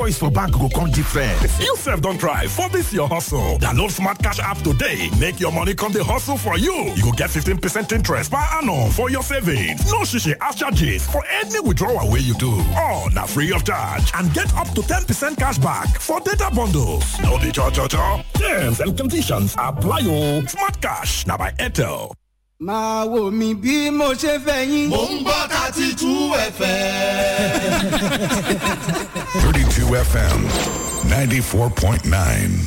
choice for bank go come different. You sef don try for this your hustle. Download Smart Cash app today. Make your money come dey hustle for you. You go get 15% interest per annum for your savings. No shishi as charges for any withdrawal wey you do. All na free of charge and get up to 10% cash back for data bundles. No be cho cho cho. Terms and conditions apply o. Smart Cash na by Airtel. máa wò mí bí mo ṣe fẹ́ yín. mò ń gbọ́ thirty two fm. 32 FM 94.9.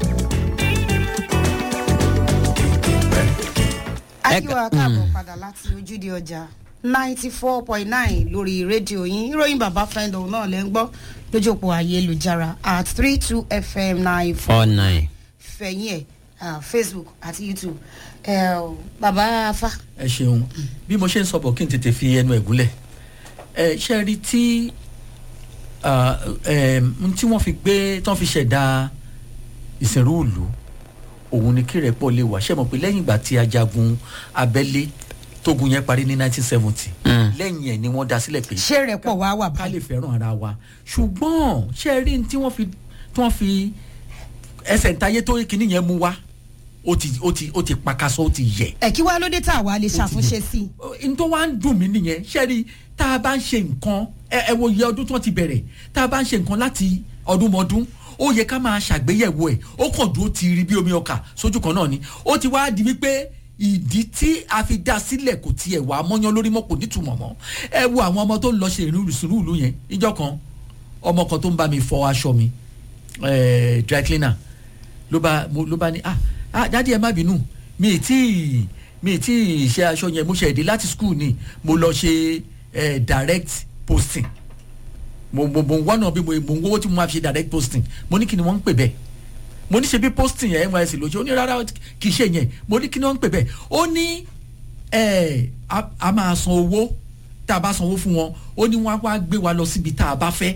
akíwá káàbọ̀ padà láti ojúde ọjà ninety four point nine lórí rédíò yín ìròyìn bàbá fẹ́ndọ̀ náà lẹ́ ń gbọ́ lójú òpó ayélujára at three two fm nine four four nine. fẹ̀yìn ẹ̀ ah, facebook àti youtube ẹ̀ bàbá afa. ẹ ṣeun bí mo ṣe ń sọ bọ̀ kí n tètè fi ẹnu ẹ̀ gúnlẹ̀ ẹ ṣe rí tí ah, em, n tí wọ́n fi gbé tí wọ́n fi ṣẹ̀dá ìsìnrú ìlú òun ni kí rẹ̀pọ̀ lè wà ṣe mọ̀ pé lẹ́yìn ìgbà tí ajagun abẹ́lé tógun yẹn parí ní 1970 lẹ́yìn ẹ̀ ni wọ́n dá sílẹ̀ pé ṣé rẹ̀ pọ̀ wá wà ká báyìí. lè fẹ́ràn ara wa ṣùgbọ́n ṣe rí ní tí wọ́n fi tí wọ́n fi ẹsẹ̀ ntayé tó kíní yẹn mú wá ó ti ó ti ó ti pakasọ ó ti yẹ ẹ̀ kí wá ló dé tá a wá lè ṣàtúnṣe sí i. n tó wá ń dùn mí nìyẹn ṣẹ́ẹ́rì tá a bá ń ṣe nǹkan ẹ ẹ wo iye ọdún tí wọ́n ti bẹ̀rẹ̀ tá a bá ń ṣe nǹkan láti ọdúnmọ́dún ó yẹ ká máa ṣàgbéyẹ̀wò ẹ̀ ó kàn dúró ti rí bí omi ọkà sójú kan náà ni ó ti wá di wípé ìdí tí a fi dá sílẹ̀ kò tiẹ̀ wá mọ́yán lórí mọ́ kò nítumọ̀ mọ́ ẹ wo àwọn ọmọ tó ń lọ ṣe ìrìn ìsúrú ìlú yẹn ìjọ kan ọmọ kan tó ń bá mi fọ aṣọ mi eh, dry cleaner ló bá mo- ló bá ní ah ah dádì ẹ má bínú mi ì tí ì mi ì tí ì ṣe aṣọ yẹn mo ṣe èdè láti school ni mo lọ ṣe eh, direct posting mo mo mo wọ́n náà bí mo mo ń wọ́wọ́ tí mo máa fi ṣe direct posting mo ní kí ni wọ́n ń pè bẹ́ẹ̀ mo ní ṣe bí posting yẹn nysc ló ṣe ó ní rárá kì í ṣe yẹn mo ní kí ni wọ́n ń pè bẹ́ẹ̀ ó ní ẹ a a máa san owó tá a bá sanwó fún wọn ó ní wọ́n á wá gbé wa lọ síbi tá a bá fẹ́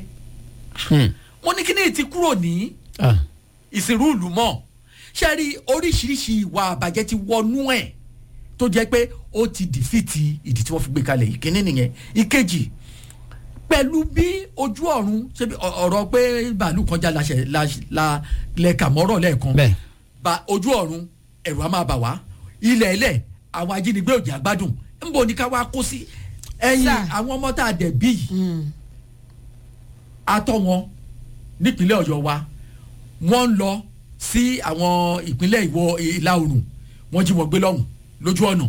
mo ní kí ni ti kúrò ní ìsìnrú ìlú mọ́ ṣe rí oríṣiríṣi ìwà àbàjẹ́ ti wọnú ẹ̀ tó jẹ́ pé ó ti dìfìtì ìdí tí wọ́n fi gbé kalẹ̀ ìkíní nìyẹn ìkejì pẹ̀lú bí ojú ọ̀run ṣe bí ọ- ọ̀rọ̀ pé bàálù kan já laṣẹ la la lẹ́ka mọ́rọ̀ lẹ́ẹ̀kan Bẹ́ẹ̀. ba ojú ọ̀run ẹ̀rù á máa bà wá ilẹ̀ ẹlẹ̀ àwọn ajínigbé òjì àgbádùn ńbọ ní ká wá kó sí ẹ̀yìn Sir. àwọn ọmọ tá a dẹ̀ bí yìí atọ́ wọn nípínlẹ̀ ọ̀yọ́ wa wọ́n ń lọ sí àwọn ìpínlẹ̀ ìwọ̀ ìlà oòrùn wọ́n jí wọn gbé lọ́hùn lójú ọ̀nà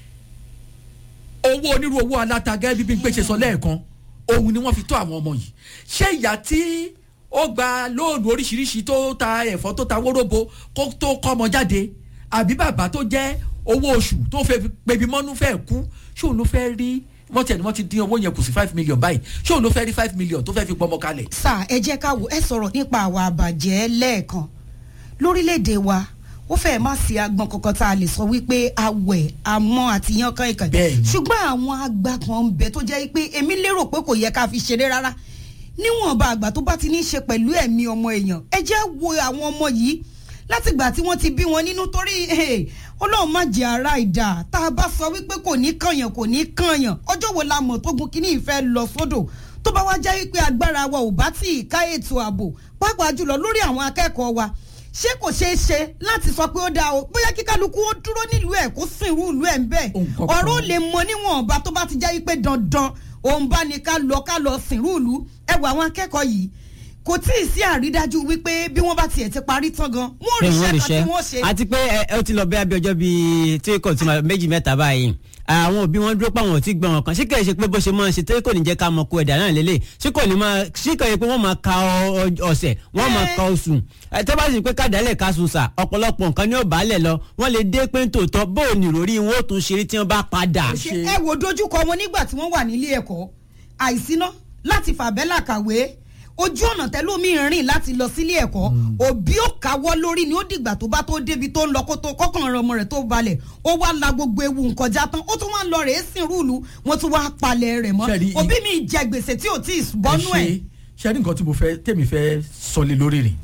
owó onírú owó alátaga bíbí ń pèsè sọ lẹ́ẹ̀kan òun ni wọ́n fi tó àwọn ọmọ yìí ṣé ìyá tí ó gba lóònù oríṣiríṣi tó ta ẹ̀fọ́ tó ta wóróbo kó tó kọ́ ọmọ jáde àbí bàbá tó jẹ́ owó oṣù tó fẹ́ pebi mọ́nú fẹ́ kú ṣé òun ló fẹ́ rí wọ́n tiẹ̀ ni wọ́n ti dín owó yẹn kù sí five million báyìí ṣé òun ló fẹ́ rí five million tó fẹ́ fi pọmọ kalẹ̀ sà ẹ jẹ́ ká wò ẹ sọ̀rọ̀ nípa àwa àbàjẹ́ lẹ́ẹ̀kan lórílẹ̀‐èdè wa ó fẹ́ẹ̀ má sí agbọn kankan tá a lè sọ wípé awẹ̀ amọ́ àti yan kan ìkànnì Bẹ́ẹ̀ni. ṣùgbọ́n àwọn àgbà kan ń bẹ tó jẹ́ pé èmi lérò pé kò yẹ ká fi ṣeré rárá níwọ̀nba àgbà tó bá ti ní í ṣe pẹ̀lú ẹ̀mí ọmọ èèyàn ẹ jẹ́ wo àwọn ọmọ yìí látìgbà tí wọ́n ti bí wọn nínú torí eh, ọlọ́run má jẹ́ ara ìdá tá a bá sọ wípé kò ní kànyàn kò ní kànyàn ọjọ́ wo la mọ̀ tógun kínní ìfẹ́ lọ sódò tó bá wá jẹ́ wípé agbára wa ò bá tí ì ká ètò ààbò pàápàá jùlọ lórí àwọn akẹ́kọ̀ọ́ wa ṣé kò ṣeé ṣe láti sọ pé ó dáa o bóyá kí kálukú ó dúró nílùú ẹ̀ kó sìn irú ìlú ẹ̀ ń bẹ̀ Nǹkan kan. ọ̀rọ̀ ò lè mọ níwọ̀nba tó bá ti jẹ́ wípé dandan òun bá ní ká lọ ká lọ sìn irú ìlú ẹ wo àwọn akẹ́kọ̀ọ́ yìí kò tí ì sí àrídájú wípé bí wọ́n bá tiẹ̀ ti parí tán gan wọ́n rí iṣẹ́ kan tí wọ́n ṣe. àti pé ẹ ẹ ó ti lọ bí abẹ́ ọjọ́ bíi tí kò tí ma méjì mẹ́ta báyìí àwọn òbí wọn dúró pa àwọn ò tí gbọ́n wọn kan ṣé kìí ṣe pé bó ṣe máa ń ṣe tó kò ní jẹ́ ká mọ kó ẹ̀dá náà lélẹ̀ ṣé kò ní máa ṣé kò yẹ pé wọ́n máa ka ọ- ọ- ọ̀sẹ̀ wọ́n máa ka oṣù ẹ tẹ́ bá sì pé kádàálẹ̀ ká sùn sà ọ̀pọ̀lọpọ̀ nǹkan ní ọ̀bálẹ̀ lọ wọ́n lè dé pé tòótọ́ bó o nìròrí wọn ó tún ṣeré tí wọ́n bá padà. ṣe ẹ wo dojúkọ wọn nígbà tí wọ́n wà nílé ẹ̀kọ́ àìsíná láti fàbẹ́là kàwé ojú ọ̀nà tẹ́lómi rìn láti lọ sílé ẹ̀kọ́ òbí ò káwọ́ lórí ni ó dìgbà tó bá tó débi tó ń lọ kó tó kọ́kàn ràn ọmọ rẹ̀ tó balẹ̀ ó wá la gbogbo ewu nkọjá tán ó tún wá ń lọ rèé sìn rúùlù wọ́n tún wá palẹ̀ rẹ̀ mọ́ Ṣé rí i- òbí mi jẹ gbèsè tí ò tí ì bọ́nú ẹ̀. ṣe ṣe ní nǹkan tí mo fẹ́ tèmi fẹ́ sọlé lórí rìn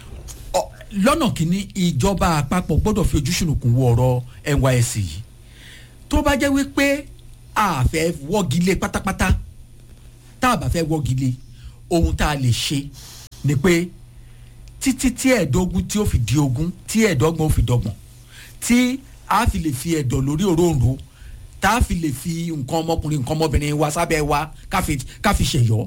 Ọ, lọ́nà kìíní ìjọba àpapọ̀ gbọ́dọ̀ fi ojú ṣùnùkùn wo ọ̀rọ̀ nysc yìí tó bá jẹ́ wípé a fẹ́ wọ́gi lé pátápátá tá a bá fẹ́ wọ́gi lé ohun tá a lè ṣe ni pé títí tí ẹ̀ẹ́dógún tí ó fi di ogún tí ẹ̀ẹ́dọ́gbọ̀n ó fi dọ́gbọ̀n tí a fi lè fi ẹ̀dọ̀ lórí òróǹro tá a fi lè fi nǹkan ọmọkùnrin nǹkan ọmọbìnrin wa sábẹ́ wa ká fi ká fi ṣẹ̀yọ́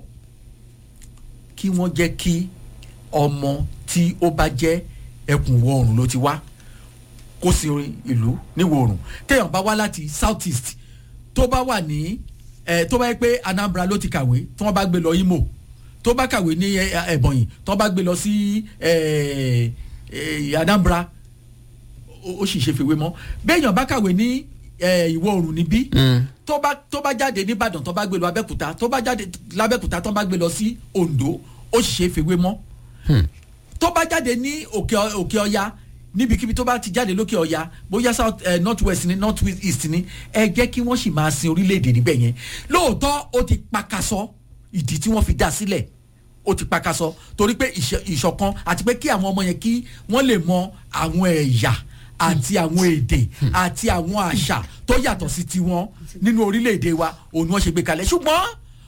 kí wọ́n jẹ́ kí ọmọ tí ó bá jẹ́ ẹkùn ìwọ̀ oòrùn ló ti wá kó sí ìlú níwọ̀ oòrùn téèyàn bá wá láti south east tó bá wà ní ẹ tó bá yẹ pé anambra ló ti kàwé tí wọ́n bá gbé lọ imo tó bá kàwé ní ẹ̀bọ̀nyì tó bá gbé lọ sí ẹ, ẹ, anambra ó ó sì ṣe fèwé mọ́ béèyàn bá kàwé ní ẹ, ìwọ̀ oòrùn níbí tó bá tó bá jáde nìbàdàn tó bá gbé lọ abẹ́kúta tó bá jáde lábẹ́kúta tó bá gbé lọ sí ondo ó sì ṣe fèwé mọ́ tó bá jáde ní òkè ọ- òkè ọya níbikíbi tó bá ti jáde lókè ọya bóyá south eh, north west ni north east ni ẹ jẹ́ kí wọ́n sì máa sin orílẹ̀-èdè níbẹ̀ yẹn lóòótọ́ ó ti pakasọ ìdí tí wọ́n fi dá sílẹ̀ ó ti pakasọ torí pé ìṣe- ìṣọ̀kan àti pé kí àwọn ọmọ yẹn kí wọ́n lè mọ àwọn ẹ̀yà àti àwọn èdè àti àwọn àṣà tó yàtọ̀ sí tiwọn nínú orílẹ̀-èdè wa òun ni wọ́n ṣe gbé kalẹ̀ ṣùgbọ́n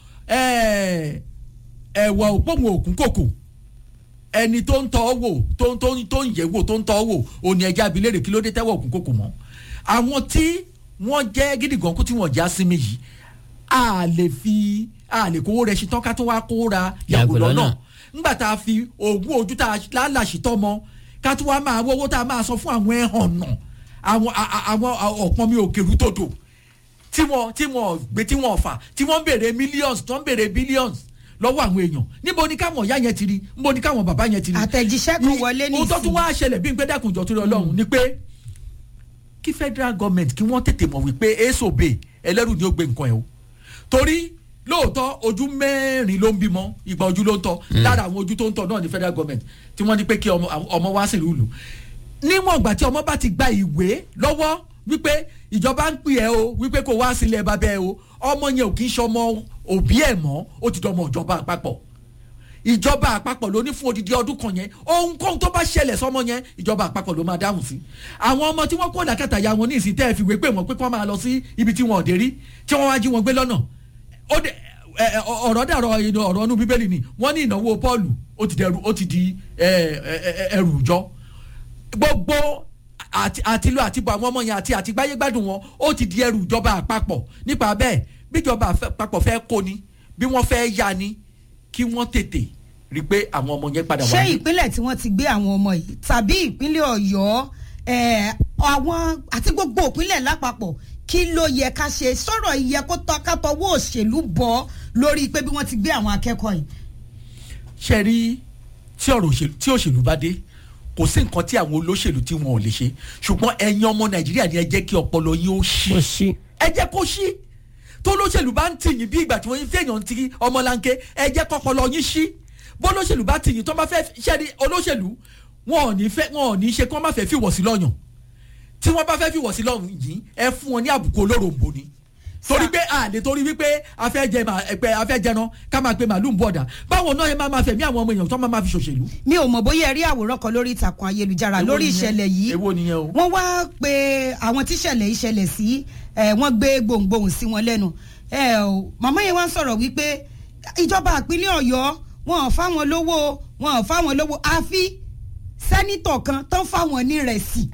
eh, ẹ̀wà òpómù òkun kòkò ẹni tó ń tọ́ wò tó ń tó ń tó ń yẹ̀ wò tó ń tọ́ wò òní ẹja abilérè kí ló dé tẹ́wọ̀ òkun kòkò mọ́ àwọn tí wọ́n jẹ́ gídígan kó tí wọ́n já sí mi yìí a lè fi a lè kówó rẹ̀ ṣetán ká tó wá kó ra yàgò Yàgò lọ́nà lọ́nà. ńgbà tá a fi oògùn ojú tá a lálàṣì tọ́mọ ká tó wá máa wọ́wọ́ tá a máa sọ fún àwọn ẹ̀hàn nà àwọn a- a- àwọn ọ̀pọ̀ mi ò kèrú tòdò tí wọ́n tí wọ́n gbé tí wọ́n fà tí wọ́n ń béèrè millions tó ń béèrè billions lọ́wọ́ àwọn èèyàn níbo ni káwọn ìyá yẹn ti rí níbo ni káwọn bàbá yẹn ti rí. àtẹ̀jíṣẹ́ kan wọlé ohun tó tún nísìnyí wá ṣẹlẹ̀ bí n pé dákun jọ torí ọlọ́run ni pé kí federal government kí wọ́n tètè mọ̀ wípé asob ẹlẹ́rù ni ó gbé nǹkan ẹ̀ o torí lóòótọ́ ojú mẹ́rin ló ń bímọ ìgbà ojú ló ń tọ́ lára àwọn ojú tó ń tọ́ náà ni federal government tí wọ́n ní pé kí ọmọ ọmọ wá sí ìlú níwọ̀n ìgbà tí ọmọ bá ti gba ìwé lọ́wọ́ wípé ìjọba ń pè ẹ́ o wípé kó wá sílẹ̀ bàbá ẹ o ọmọ yẹn ò kì í ṣọmọ òbí ẹ̀ mọ́ ó ti dọmọ ìjọba àpapọ̀ ìjọba àpapọ̀ ló ní fún odidi ọdún kan yẹn ohunkóhun tó bá ṣẹlẹ̀ sọmọ yẹn ìjọba àpapọ̀ ló máa dáhùn sí àwọn ọmọ tí wọ́n kó làkàtà ya wọn ní ìsìn tẹ́ ẹ fi wé pé wọ́n pé kí wọ́n máa lọ sí ibi tí wọ́n ò dé rí tí wọ́n wá jí wọn gbé lọ́nà ó dé ẹ, ẹ, ọ̀rọ̀ dàrọ̀ ìnà ọ̀rọ̀ ọ̀nù bíbélì ni wọ́n ní ìnáwó pọ́ọ̀lù ó ti dẹrù ó ti di ẹ, ẹ, ẹ, ẹrù ìjọ gbogbo àti àtìlú àtìbọ̀ àwọn ọmọ yẹn àti àtìgbáyé gbádùn wọn ó ti di ẹrù ìjọba àpapọ̀ nípa bẹ́ẹ̀ bíjọba àpapọ̀ fẹ́ kó ni bí wọ́n fẹ́ yá ni kí wọ́n tètè rí i pé àwọn ọmọ yẹn padà ṣé wá ní. ìpínlẹ̀ tí wọ́n ti gbé àwọn ọmọ yìí tàbí ìpínlẹ̀ ọ̀yọ́ eh, àwọn àti gbogbo ìpínlẹ̀ lápapọ̀ kí ló yẹ ká ṣe sọ̀rọ̀ ìyẹ kó tọ́ ká tọwọ́ òṣèlú bọ́ lórí pé bí wọ́n ti gbé àwọn akẹ́kọ̀ọ́ yìí. ṣe rí tí ọ̀rọ̀ òṣèlú tí òṣèlú bá dé kò sí nǹkan tí àwọn olóṣèlú tí wọn ò lè ṣe ṣùgbọ́n ẹ̀yin ọmọ nàìjíríà ni ẹ jẹ́ kí ọpọlọ yín ó ṣí ó ṣí. ẹ jẹ́ kó ṣí tó olóṣèlú bá ń tìyìn bí ìgbà tí wọ́n fi èèyàn ti ọmọlanke ẹ jẹ́ kọ́pọlọ yín ṣí bó olóṣèlú bá tìyìn tó bá fẹ́ ṣẹ́ni olóṣèlú wọn ò ní fẹ́ wọn ò ní ṣe kí wọ́n má fẹ́ fìwọ̀ sí lọ́yàn tí wọ́n bá fẹ́ fìwọ̀ sí lọ́rùn yìí ẹ fún wọn ní àbùkù olóròǹbó ni torí pé a lè torí wípé a fẹ́ jẹ ma ẹgbẹ́ a fẹ́ jẹran ká máa pe màálù ń bọ̀dà báwo náà ẹ máa ma fẹ̀mí àwọn ọmọ èèyàn tó máa ma fi ṣòṣèlú. mi ò mọ̀ bóyá ẹ rí àwòrán kan lórí ìtàkùn ayélujára Èwo lórí nìyẹn? ìṣẹ̀lẹ̀ yìí Èwo nìyẹn o? wọ́n wá pé àwọn tíṣẹ̀lẹ̀ yìí ṣẹlẹ̀ sí ẹ̀ wọ́n gbé gbohùngbohùn sí wọn lẹ́nu ẹ̀ ò màmá yẹn wá ń sọ̀rọ̀ wípé ìjọba ìpínlẹ̀ ọ̀yọ́ wọn ò fáwọn lówó wọn ò fáwọn lówó àfi sẹ́nítọ̀ kan tó ń fáwọn ní rẹ̀sì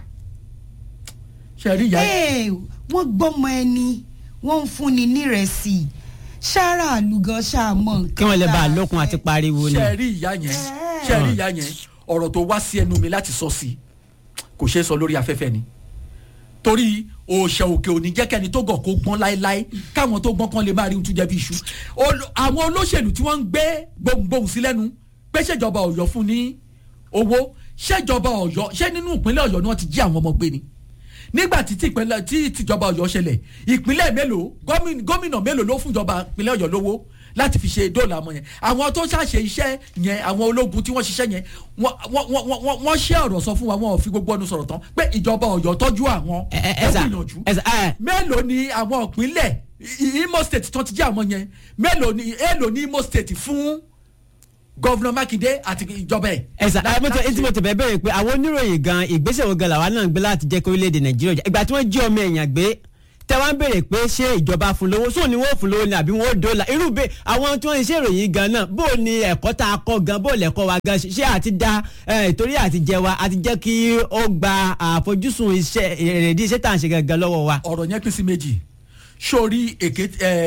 ṣe rí ìyá Ẹ̀, wọ́n gbọ́mọ ẹni wọ́n ń fúnni ní rẹ̀sì ṣáárà àlùgọ́ ṣàmọ̀ nǹkan kí wọ́n lè bá a tá a lókun àti fẹ́. pariwo ni. ṣe rí ìyá yẹn ṣe rí ìyá yẹn ọ̀rọ̀ tó wá sí ẹnu mi láti sọ sí kò ṣeé sọ lórí afẹ́fẹ́ ni torí òòṣà òkè òní jẹ́ kẹ́ni tó gàn kó gbọ́n láéláé káwọn tó gbọ́n kan lè máa rí ohun tó jẹ́ bí iṣu Olo- àwọn olóṣèlú tí wọ́n ń gbé gbohùngbohùn sí lẹ́nu pé ṣèjọba ọ̀yọ́ fún ní owó ṣèjọba ọ̀yọ́ ṣé nínú ìpínlẹ̀ ọ̀yọ́ ni wọ́n ti jí àwọn ọmọ gbé ni nígbà tí tìpínlẹ̀ tí tìjọba ọ̀yọ́ ṣẹlẹ̀ ìpínlẹ̀ mélòó gómìn- gómìnà mélòó ló fún ìjọba ìpínlẹ̀ ọ̀yọ́ lówó láti fi ṣe dóòlà ọmọ yẹn àwọn tó ṣàṣe iṣẹ́ yẹn àwọn ológun tí wọ́n ṣiṣẹ́ yẹn wọ́n- wọ́n wọ́n- wọ́n- wọ́n ṣe ọ̀rọ̀ sọ fún wa wọn ò fi gbogbo ọdún sọ̀rọ̀ tán pé ìjọba ọ̀yọ́ tọ́jú àwọn ẹ ẹ ẹ ẹ sà gbìyànjú ẹ sà ẹ mélòó ni àwọn ìpínlẹ̀ I- Imo state tó ti jẹ́ àwọn yẹn mélòó ni èèlò ní Imo state fún gọ́vùnà Mákindé àti ìjọba ẹ̀. ẹ sà ẹ mọtò etí mo tẹ bẹ bẹ̀rẹ̀ pé àwọn oníròyìn gan ìgbésẹ̀ wo gan làwa náà ń gbé láti jẹ́ kí orílẹ̀-èdè nàìjíríà jà ìgbà tí wọ́n jí ọmọ èèyàn gbé tẹ wá ń béèrè pé ṣé ìjọba fún lówó sóò ni wọ́n fún lówó ni àbí wọ́n ó dọ́là irú bẹ́ẹ̀ àwọn tí wọ́n ń ṣe ìròyìn gan náà bó o ní ẹ̀kọ́ tá a kọ́ gan bó o lẹ̀kọ́ wa gan ṣé àti da ìtorí àti jẹ wa àti jẹ́ kí ó gba àfojúsùn iṣẹ́ èrèdí iṣẹ́ tá à ń ṣe gangan lọ́wọ́ wa. ọ̀rọ̀ yẹn pín sí méjì sórí èké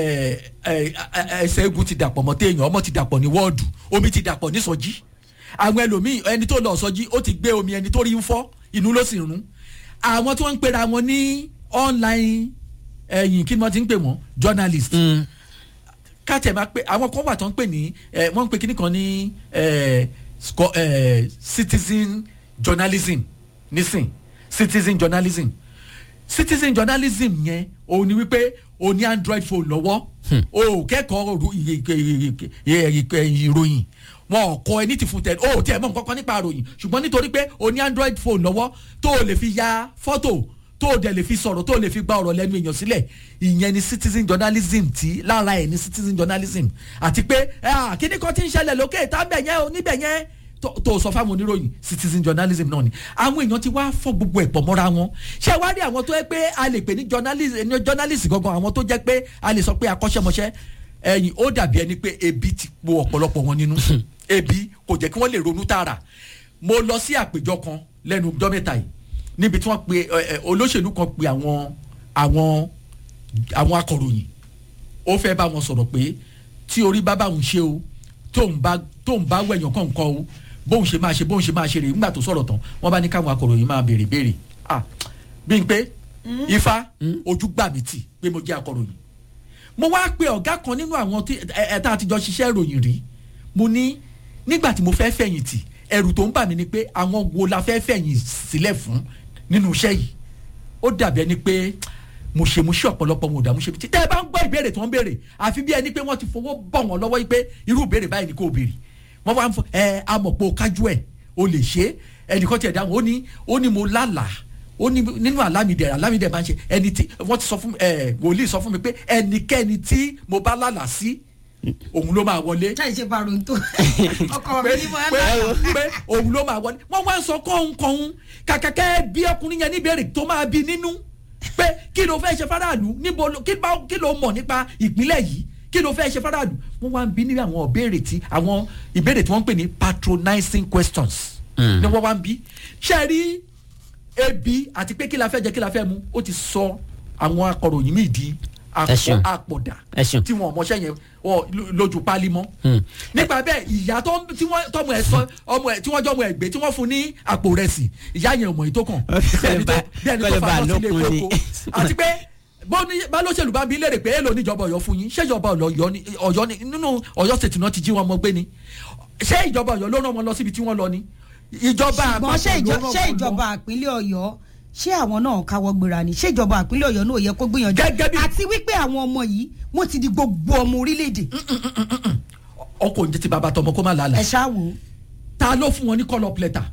ẹsẹ̀ egun ti dàpọ̀ mọ́ téèyàn ọmọ ti dàpọ̀ ní wọ́ọ̀dù omi ti dàpọ̀ ní sọjí àwọn ẹlòmíì ẹni tó lọ sọjí ó ti gbé omi ẹni tó rí ń fọ́ inú ló sì rún àwọn tí wọ́n ń pera wọn ní online ẹ̀yìn kí ni wọ́n ti ń pè wọ́n journalist káàtẹ̀ máa pé àwọn kan wà tó ń pè ní wọ́n ń pè kíní kan ní citizen journalism nísìn citizen journalism citizen journalism yẹn òun ni wípé o ní android phone lọ́wọ́ o kẹ́kọ̀ọ́ ìròyìn wọn ò kọ ẹni tí fún tẹ o tiẹ̀ mọ̀ nǹkan kan nípa ìròyìn ṣùgbọ́n nítorí pé o ní android phone lọ́wọ́ tó o lè fi ya fọ́tò tó o dẹ̀ lè fi sọ̀rọ̀ tó o lè fi gba ọ̀rọ̀ lẹ́nu èèyàn sílẹ̀ ìyẹn ni citizen journalism tí lára ẹ̀ ni citizen journalism àti pé kíní kan ti ń ṣẹlẹ̀ lókè tábẹ̀ yẹn o níbẹ̀ yẹn tó sọ fáwọn oníròyìn citizen journalism náà ni àwọn èèyàn ti wá fọ gbogbo ẹ̀ pọ̀ mọ́ra wọn ṣé wá rí àwọn tó yẹ pé a lè pè ní journalist gangan àwọn tó jẹ́ pé a lè sọ pé akọ́ṣẹ́mọṣẹ́ ẹ̀yìn ó dàbí ẹni pé ebi ti po ọ̀pọ̀lọpọ̀ wọn nínú ebi kò jẹ́ kí wọ́n lè ronú tààrà mo lọ sí àpèjọ kan lẹ́nu ọjọ́ mẹ́ta yìí níbi tí wọ́n pe olóṣèlú kan pe àwọn àwọn àwọn akọ̀ròyìn ó fẹ́ bá wọn sọ̀rọ̀ pé tí orí bá bá òun ṣe o tóun bá tóun bá wẹ̀yàn kọ̀ọ̀kan o bóun ṣe máa ṣe bóun ṣe máa ṣe rè nígbà tó sọ̀rọ̀ tán wọ́n bá ní káwọn akọ̀ròyìn máa béèrè béèrè ah bí n pé ifá ojú gbà mí tì pé mo jẹ́ akọ̀ròyìn mo wá pe ọ̀gá kan nínú àwọn ẹ̀ta àtijọ́ ṣiṣẹ́ ìròyìn rí mo ní nígbà tí mo fẹ́ fẹ̀yìntì ẹ̀rù tó ń bà mí ni pé àwọn wo la fẹ́ fẹ̀yìn sílẹ̀ fún nínú iṣẹ́ yìí ó dàbí ẹni pé mo ṣe mo ṣe ọ̀pọ̀lọpọ̀ mo dà mo ṣe bí tẹ́ ẹ bá ń gbọ́ ìbéèrè tó ń béèrè àfi bí ẹni pé wọ́n ti fowó bọ̀ wọ́n lọ́wọ́ yìí pé irú ìbéèrè báyìí ni kò béèrè wọ́n wá ń fọ ẹ amọ̀pọ̀ kájú ẹ̀ o lè ṣe ẹnìkan tiẹ̀ dáhùn ó ní ó ní mo lálàá ó ní nínú àlámìdẹ àlámìdẹ máa ń ṣe ẹni tí wọ́n ti sọ fún ẹ wòlíì sọ fún mi pé ẹnikẹ́ni tí mo bá lálàá sí òun ló máa wọlé. ṣáà ṣe parun tó ọkọ mi ní mo ẹ pé pé òun ló máa wọlé wọ́n wá ń sọ kọ́ńkọ́ń kàkàkẹ́ bí ọkùnrin yẹn níbẹ̀rẹ̀ tó máa bí nínú pé kí ló fẹ́ ṣe faraàlú níbo kí ló mọ̀ nípa ìpínlẹ̀ yìí kí ló fẹ́ ṣe faraàlú wọ́n wá ń bí ní àwọn ìbéèrè tí àwọn ìbéèrè tí wọ́n ń pè ní patronizing questions ni wọ́n wá ń bí ṣe rí ebi àti pé kí la fẹ́ jẹ kí la fẹ́ mu ó ti sọ àwọn akọ̀ròyìn míì di àpọ̀dà tí wọn ọmọọṣẹ́ yẹn lójú pálí mọ́ nípa bẹ́ẹ̀ ìyá tọmọ ẹ sọ ọmọ ẹ tí wọ́n jọ ọmọ ẹ gbé tí wọ́n fún ní àpò rẹ̀ sí ìyá yẹn ọmọ yìí tó kàn bí ẹni tó fa lọ sílé kókó àti pé bá lóṣèlú bá bí léèrè pé èèlò níjọba Ọ̀yọ́ fún yín ṣé ìjọba Ọ̀yọ́ ni nínú Ọ̀yọ́ state náà ti jí wọn mọ gbé ni ṣé ìjọba Ọ̀yọ́ ló rán wọn lọ síbi tí wọ́n lọ ni ìjọba àpapọ̀ ló rán wọn lọ ṣé ìjọba àpínlẹ̀ Ọ̀yọ́ ṣé àwọn náà káwọ́ gbéra ni ṣé ìjọba àpínlẹ̀ Ọ̀yọ́ náà yẹ kó gbìyànjú àti wípé àwọn ọmọ yìí wọ́n ti di gbogbo ọmọ orílẹ̀-èdè. ọkọ òǹjẹ ti bàbá tọmọ kó má lálẹ́. ẹ ṣáà wò. ta ló fún wọn ní call up letter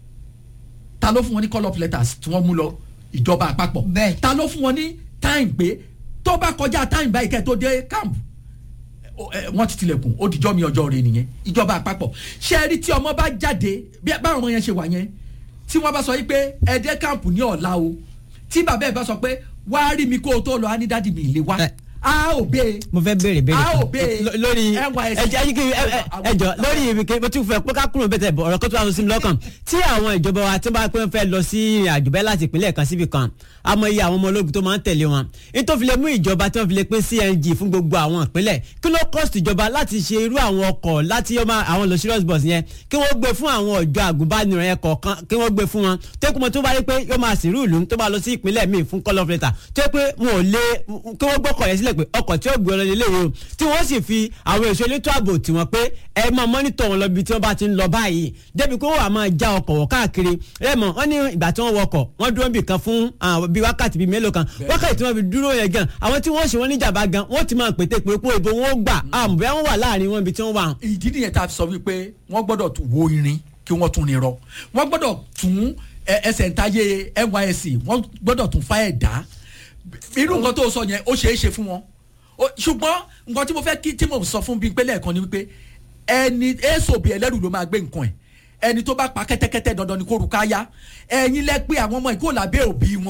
ta ló fún wọn ní call up letters tí wọ́n mú lọ ìjọba àpapọ̀ bẹ́ẹ̀ ta ló fún wọn ní time pé tó bá kọjá time báyìí kẹ́ tó dé camp wọ́n ti tilẹ̀kùn ó dijọ́ mi ọjọ́ rẹ nìyẹn ìjọba àpapọ̀ ṣé ẹ rí tí ọmọ bá jáde báwọn ọmọ yẹn ṣe wà yẹn tí wọ́n bá sọ yìí pé ẹ̀dẹ́ camp ní ọ̀la o tí bàbá ẹ̀ bá sọ pé wá rí mi kó o tó lọ á ní dádì mi ìlé wa a ò bẹ́ẹ̀. mo fẹ́ béèrè béèrè a ò bẹ́ẹ̀ lórí ẹjẹ ayíkiri ẹjọ lórí ibìkẹ́ mo tún fẹ́ pé ká kúrò bẹ́tẹ̀ ọ̀rọ̀ kan tó wà sí mi lọ́kàn tí àwọn ìjọba wa tí wọ́n bá pẹ́ fẹ́ lọ sí ìrìn àjò bẹ́ẹ̀ láti ìpínlẹ̀ kan síbi kan àmọ́ iye àwọn ọmọ ológun tó máa ń tẹ̀lé wọn nítorí fi lè mú ìjọba tí wọ́n fi lè pín CNG fún gbogbo àwọn ìpínlẹ̀ kí ló cost ìjọba láti ṣe irú àwọn ọkọ̀ láti àwọn lọ serious bus yẹn kí wọ́n gbé fún àwọn ọ̀jọ́ àgùnbánirọ̀ yẹn kọ̀ọ̀kan kí wọ́n gbé fún wọn tẹ́kùmọ̀ tó bá rí pé yóò máa sìnrú ìlú tó bá lọ sí ìpínlẹ̀ míì fún call of letter tó yẹ pé wọn ò lè kí wọ́n gbọ́kọ̀ yẹn sílẹ̀ pé ọkọ̀ tí ó gbé ọlọ́ni ilé yìí o tí wọ́n sì fi àwọn èso elétò ààbò tí wọ́n pé ẹ máa mọ́nítọ̀ wọn lọ bí tí wọ́n bá ti ń lọ báyìí débi pé wọ́n wà máa já ọkọ̀ wọ̀ káàkiri ẹ mọ̀ wọ́n ní ìgbà tí wọ́n wọkọ̀ wọ́n dúró bì kan fún bí wákàtí bíi mélòó kan wákàtí tí wọ́n fi dúró yẹn gan àwọn tí wọ́n ṣe wọ́n níjàmbá gan wọ́n ti máa pété pé pé ibo wọn ó gbà àmọ́ bí wọ́n wà láàrin wọn ibi tí wọ́n wà. ìdí nìyẹn tá a fi sọ wípé wọ́n gbọ́dọ̀ tún wo irin kí wọ́n tún ní rọ wọ́n gbọ́dọ̀ tún ẹsẹ̀ ntáyé NYSC wọ́n gbọ́dọ̀ tún fa ẹ̀dá irú nǹkan tó sọ yẹn ó ṣeé ṣe fún wọn ṣùgbọ́n nǹkan tí mo fẹ́ kí tí mo sọ fún bíi pé lẹ́ẹ̀kan ni wípé ẹni èso bíi ẹlẹ́rù ló máa gbé nǹkan ẹ̀ ẹni tó bá pa kẹ́tẹ́kẹ́tẹ́ dandan ni kó ru káyá ẹ̀yin lẹ pé àwọn ọmọ ìkó làbẹ́ òbí wọn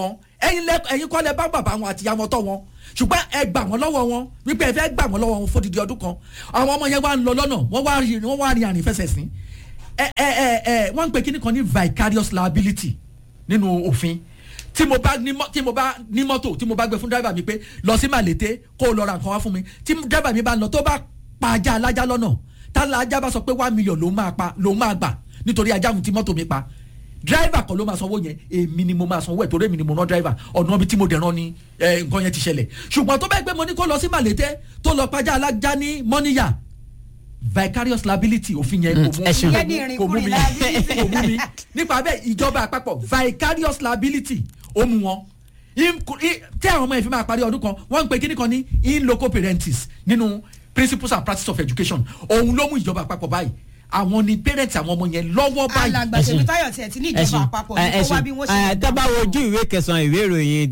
ẹ̀yin lẹ ẹ̀yin kọ́ lẹ bá bàbá wọn àti ìyá wọn tọ́ wọn ṣùgbọ́n ẹ gbà wọ́n lọ́wọ́ wọn wípé ẹ fẹ́ gbà wọ́n lọ́wọ́ wọn fódìdí ọdún kan àwọn ọmọ yẹn wá ń lọ lọ́nà wọ́n wá rí wọ́n wá rí àrìn fẹsẹ̀ sí ẹ ẹ ẹ ẹ wọ́n ń pe kíní kan ní vicarious liability nínú òfin tí mo bá ní mọ́- tí mo bá ní mọ́tò tí mo bá gbé fún dráìvà mi pé lọ sí màlété kó o lọ ra nǹkan wá fún mi tí dráìvà mi bá lọ tó bá pa ajá alájá lọ́nà tálá ajá bá sọ pé one million ló máa pa ló máa gbà nítorí ajá òun tí mọ́tò mi pa dráìvà kan ló máa sanwó yẹn èmi ni mo máa sanwó ẹ̀ torí èmi ni mo rán dráìvà ọ̀nà ibi tí mo dẹ̀ rán ni eh, nǹkan yẹn ti ṣẹlẹ̀ ṣùgbọ́n tó bá gbé mo ní kó lọ sí màlété tó lọ pajá alájá ní mọ́níyà vicarious liability òfin yẹn kò mú ẹ ṣeun. Ìyẹn ní kò mú ìrìnkúrìn mi liability. kò mú mi nípa bẹ́ẹ̀ ìjọba àpapọ̀ vicarious liability ó mú wọn Im- i- tí àwọn ọmọ yẹn fi máa parí ọdún kan wọ́n ń pe kíní kan ní in loco parentis nínú principles and practices of education òun ló mú ìjọba àpapọ̀ báyìí àwọn ni parents àwọn ọmọ yẹn lọ́wọ́ báyìí alàgbà Ẹ ṣeun. tèmítáyọ̀ tiẹ̀ ti ní ìjọba ẹsùn àpapọ̀ ní kó wá bí wọ́n ṣe lè tábà dá wojú ìwé kẹsàn-án ìwé ìròyìn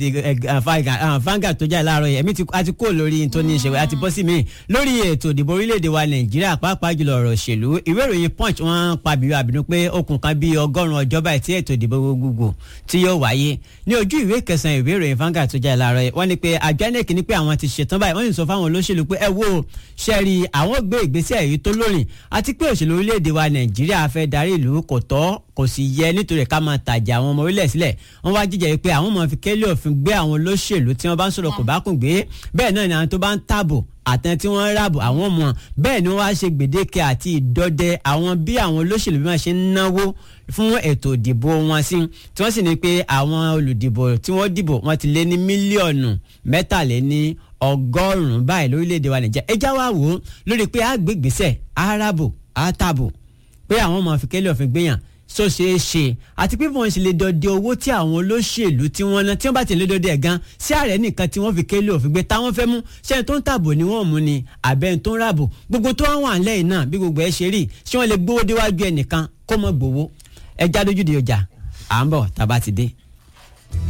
the fanga tó jáde láàárọ̀ yẹn èmi ti a ti kó lórí tó ní ìṣẹ̀wé àti bọ́ sí mi lórí ètò ìdìbò orílẹ̀-èdè wa nàìjíríà pàápàá jùlọ ọ̀rọ̀ òṣèlú ìwé ìròyìn punch wọ́n pa bìrì àbínú pé okùn kan bíi ọgọ́rùn-ún ọjọ́ báyìí tí ètò ìdìbò gbogbogbò tí yóò wáyé ní ojú ìwé kẹsàn-án ìwé ìròyìn fanga tó jáde láàárọ̀ yẹn wọ́n ní pé àjọ inec ní pé àwọn ti ṣetán báyìí wọ́n sì sọ fáwọn olóṣèlú pé ẹ wo ṣẹ́ẹ̀rì àwọn gbé ìgbésẹ̀ èyí tó lórin àti pé òṣèlú orílẹ̀-èdè wa nàìjíríà fẹ́ darí ìlú kò tọ́ kò sì yẹ nítorí ká máa tàjà àwọn ọmọ orílẹ̀ sílẹ̀ wọ́n wá jíjẹ́ pé àwọn máa fi kélé òfin gbé àwọn olóṣèlú tí wọ́n bá ń sọ̀rọ̀ kò bá kùn gbé bẹ́ẹ̀ náà ni àwọn tó bá ń tààbò àtẹn tí wọ́n ń ràbò àwọn ọmọ bẹ́ẹ̀ ni wọ́n wá ṣe gbèdéke àti ìdọ́dẹ àwọn bí àwọn olóṣèlú bí wọ́n ṣe ń náwó fún ètò ìdìbò wọn sí tí wọ́n sì ní pé àwọn olùdìbò tí wọ́n dìbò wọ́n ti lé ní mílíọ̀nù mẹ́tàléní ọgọ́rùn-ún báyìí lórílẹ̀‐èdè wa nàìjíríà ẹ já wa wò ó lórí pé àgbègbèsẹ̀ àràbò àtàbò pé àwọn ọmọ àfikẹ́lẹ̀ òfin gbéyàn so ṣeé ṣe àti pé wọn ṣe lè dọdẹ owó tí àwọn olóṣèlú tí wọn ná tí wọn bá ti lè dọdẹ ẹ gan sí ààrẹ nìkan tí wọn fi kélé òfin gbé táwọn fẹ́ mú ṣẹni tó ń tàbò ni wọn mú ni àbẹni tó ń ràbò gbogbo tó wà wà lẹ́yìn náà bí gbogbo ẹ ṣe rí ṣé wọn lè gbowó déwájú ẹnìkan kó mọ gbowó ẹ já lójú di ọjà à ń bọ̀ tá a bá ti dé.